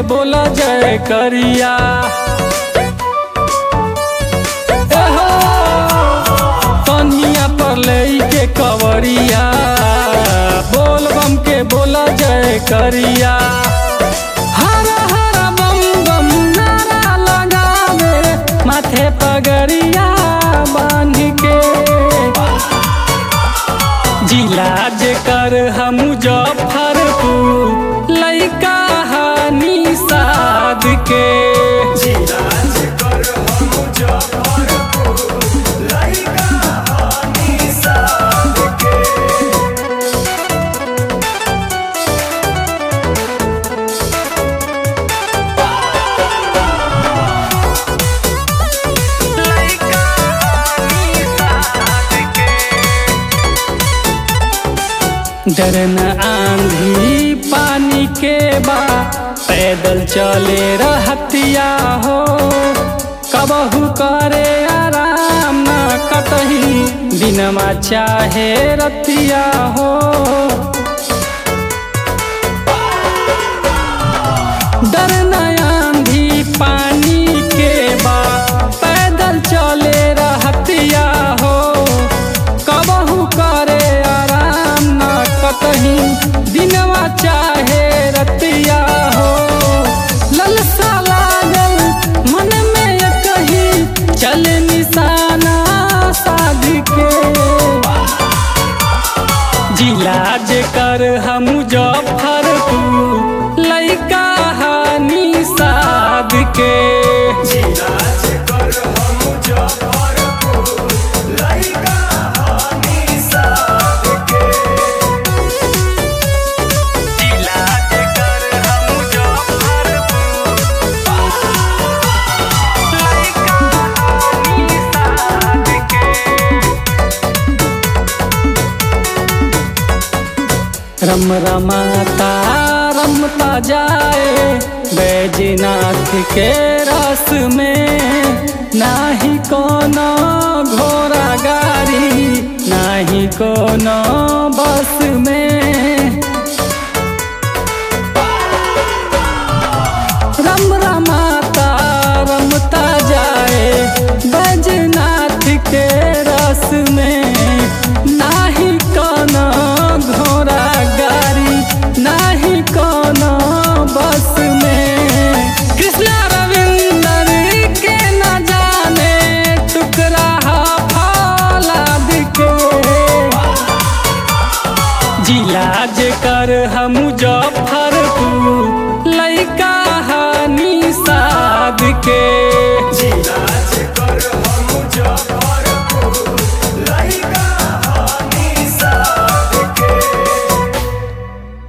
बोला जय करिया एहो, कन्हिया पर लेके कवरिया बोल बम के बोला जय करिया हर हर बम बम नारा लगावे माथे पगड़िया बांध के जिला जेकर हम मुजफ्फरपुर लइका हानि साध के डरन आंधी पानी के बा पैदल चले रहतिया हो कबहू करे आराम न कतही दिनमा चाहे रतिया हो डरन आंधी पानी के बा पैदल चले रहतिया हो कबहू करे आराम न कतही दिनवा चाहे रतिया हो ललसा लागल मन में ये कही चल निशाना साध के जिला जेकर हम मुजफ्फरपुर लइका हानि साध के जिला जेकर हम मुजफ्फरपुर लइका हानि साध के रम रमाता रमता जाए बैजनाथ के रस में नाही कोनो घोड़ा गाड़ी नाही कोनो बस में रम रमाता रमता जाए बैजनाथ के रस में नाही